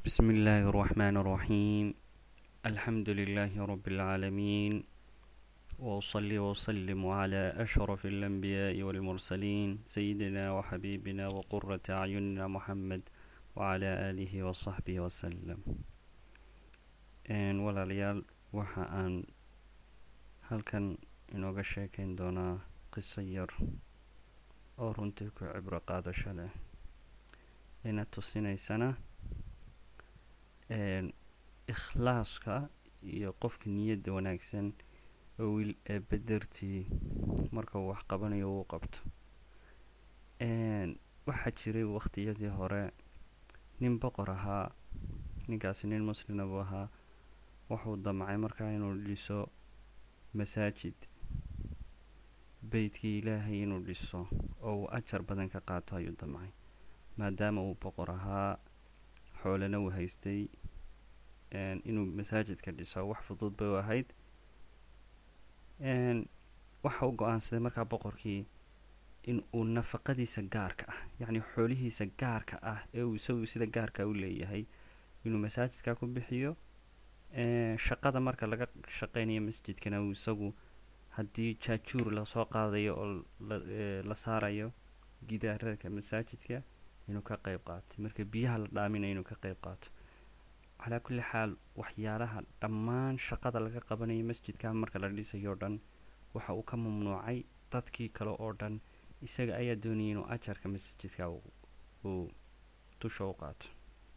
بسم الله الرحمن الرحيم الحمد لله رب العالمين وأصلي وأسلم على أشرف الأنبياء والمرسلين سيدنا وحبيبنا وقرة أعيننا محمد وعلى آله وصحبه وسلم walaalayaal waxa aan halkan inooga sheekeyn doonaa qiso yar oo runtii ku cibro qaadasho leh ina tusinaysana ikhlaaska iyo qofka niyadda wanaagsan oo wiil eebbe dartii marka uu wax qabanayo uu qabto waxaa jiray waqtiyadii hore nin boqor ahaa ninkaasi nin muslina buu ahaa wuxuu damcay markaa inuu dhiso masaajid beytkii ilaahay inuu dhiso oo uu ajar badan ka qaato ayuu damcay maadaama uu boqor ahaa xoolana uu haystay inuu masaajidka dhiso wax fudud bay u ahayd waxa u go-aansaday markaa boqorkii in uu nafaqadiisa gaarka ah yacni xoolihiisa gaarka ah ee uu isagu sida gaarka u leeyahay inuu masaajidka ku bixiyo shaqada marka laga shaqeynayo masjidkana uu isagu haddii jaajuur lasoo qaadayo oo la saarayo gidaararka masaajidka inuu ka qeyb qaato marka biyaha la dhaaminayo inuu ka qeyb qaato calaa kulli xaal waxyaalaha dhammaan shaqada laga qabanayo masjidka marka la dhisayo o dhan waxa uu ka mamnuucay dadkii kale oo dhan isaga ayaa doonayay inuu ajarka masjidka uu dusha u qaato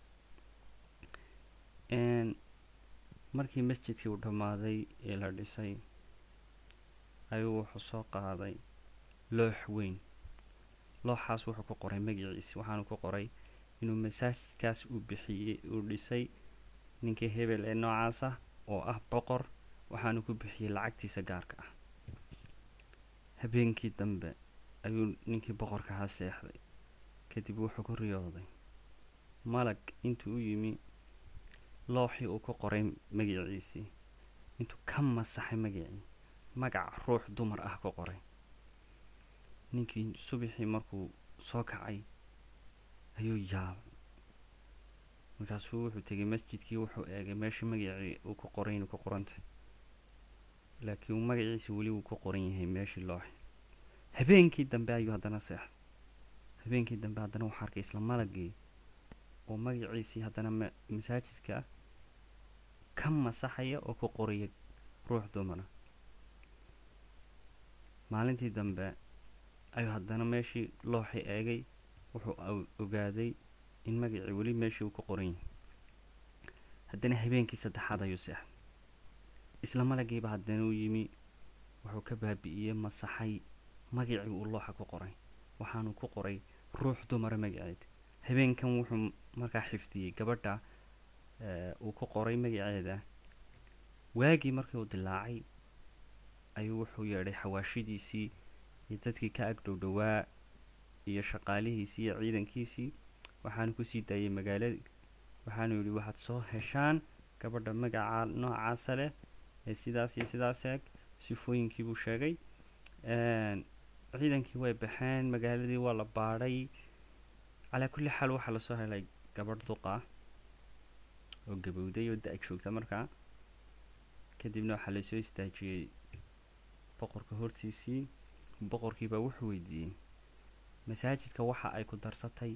markii masjidkii uu dhammaaday ee la dhisay ayuu wuxuu soo qaaday loox weyn looxaas wuxuu ku qoray magaciisi waxaanu ku qoray inuu masaajidkaas uu bixiyey uu dhisay ninkii hebel ee noocaas ah oo ah boqor waxaanu ku bixiyey lacagtiisa gaarka ah habeenkii dambe ayuu ninkii boqorka ahaa seexday kadib wuxuu ku riyooday malag intuu u yimi looxii uu ku qoray magaciisii intuu ka masaxay magacii magac ruux dumar ah ku qoray ninkii subaxii markuu soo kacay ayuu yaabay markaasuu wuxuu tegay masjidkii wuxuu eegay meeshii magacii uu ku qoray inuu ku qorantay laakiin magaciisi weli wuu ku qoran yahay meeshii looxi habeenkii dambe ayuu haddana seexday habeenkii dambe haddana waxaa arkay isla malagii oo magaciisii haddana masaajidka ka masaxaya oo ku qoraya ruux dumara maalintii dambe ayuu haddana meeshii looxii eegay wuxuu ogaaday in magacii weli meeshii uu ku qoran yahay haddana habeenkii saddexaad ayuu seexday isla malagiiba haddana u yimi wuxuu ka baabi'iyey masaxay magacii uu looxa ku qoray waxaanu ku qoray ruux dumara magaceed habeenkan wuxuu markaa xifdiyey gabadha uu ku qoray magaceeda waagii markii uu dilaacay ayuu wuxuu yeedhay xawaashidiisii iyo dadkii ka ag dhowdhowaa iyo shaqaalihiisii iyo ciidankiisii waxaanu kusii daayay magaalada waxaanu yidhi waxaad soo heshaan gabadha magaca noocaasa leh ee sidaas iyo sidaas eeg sifooyinkii buu sheegay ciidankii way baxeen magaaladii waa la baadhay calaa kulli xaal waxaa lasoo helay gabadh duqa oo gabowday oo da- joogta markaa kadibna waxaa lasoo istaajiyey boqorka hortiisii boqorkiibaa wuxuu weydiiyey masaajidka waxa ay ku darsatay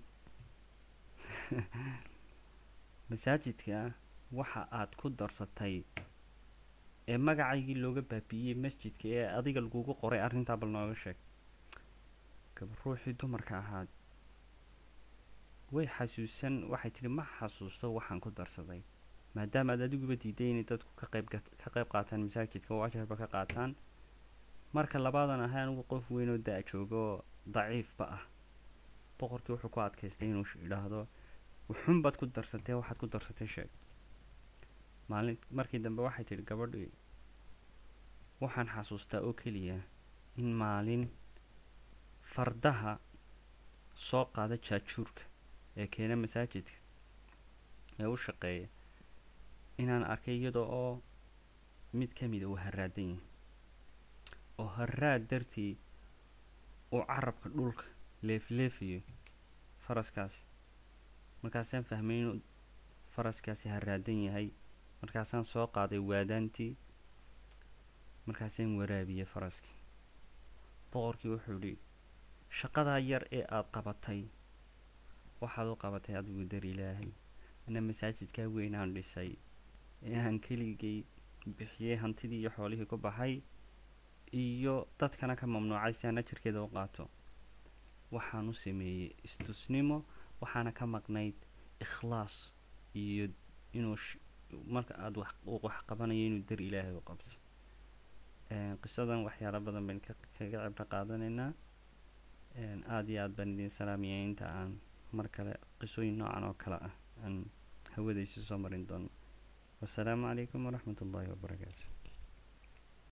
masaajidka waxa aad ku darsatay ee magacaygii looga baabi'iyey masjidka ee adiga lagugu qoray arrintaa bal nooga sheeg gaba ruuxii dumarka ahaad way xasuusan waxay tidhi ma xasuusto waxaan ku darsaday maadaama aad adiguba diiday inay dadku ka qayb ka qayb qaataan masaajidka oo ajarba ka qaataan marka labaadan ahay anigu qof weyn oo da- jooga oo daciifba ah boqorkii wuxuu ku adkaystay inuu idhaahdo wuxuunbaad ku darsatee waxaad ku darsatay sheeg maalin markii dambe waxay tidhi gabadhii waxaan xasuustaa oo keliya in maalin fardaha soo qaada jaajuurka ee keena masaajidka ee u shaqeeya inaan arkay iyada oo mid ka mida uu haraadan yahay oo haraad dartii uu carabka dhulka leefleefayo faraskaas markaasaan fahmay inuu faraskaasi haraadan yahay markaasaan soo qaaday waadaantii markaasaan waraabiyey faraskii boqorkii wuxuu idhi shaqadaa yar ee aada qabatay waxaad u qabatay adigu dar ilaahay ina masaajidkaa weyn aan dhisay ee aan keligay bixiyey hantidii iyo xoolihii ku baxay iyo dadkana ka mamnuucay si aan ajarkeeda u qaato waxaan u sameeyey istusnimo waxaana ka maqnayd ikhlaas iyo inuu marka aada wax wax qabanayo inuu dar ilaahay u qabto qisadan waxyaalo badan bayn kaga cibro qaadanaynaa aada iyo aada baan idiin salaamaya inta aan mar kale qisooyin noocan oo kale ah aan hawadaysi soo marin doono wasalaamu calaykum waraxmat ullaahi wabarakaatu